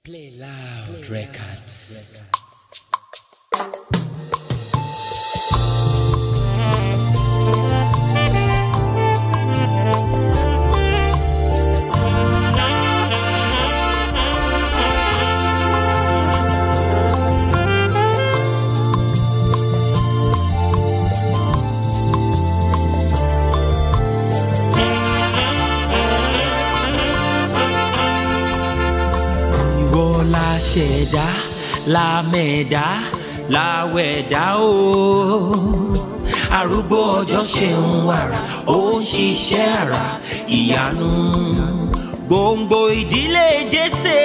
Play Loud Records. Ìwọ la ṣẹ̀dá la mẹ̀dá la wẹ̀dá o. Arúgbó ọjọ́ ṣe ń wàrà ó ń ṣiṣẹ́ àrà ìyanu. Gbòǹgbò ìdílé Jésè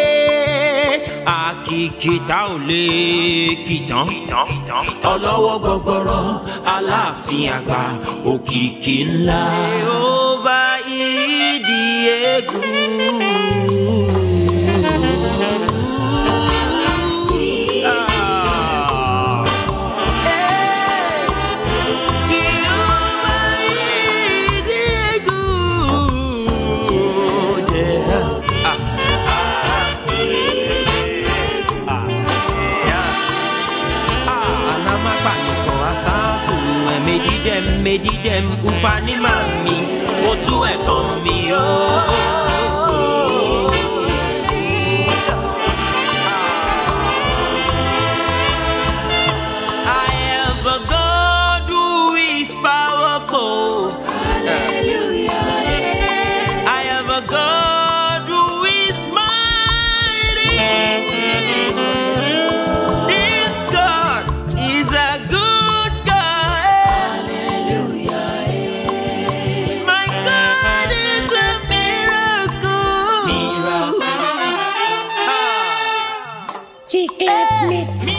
àkìkìtà ò lè kìtàn. Ọlọ́wọ́ gbọgbọrọ aláàfin àgbà òkìkí ńlá. Jehova ìdí egun. Medidem, medidem, ufani mami, otu ẹ̀kan mi ooo. I have a God who is powerful. Hallelujah. I have a God who is mighty. This God is a good God. Hallelujah. My God is a miracle. Miracle. Chiclet mix.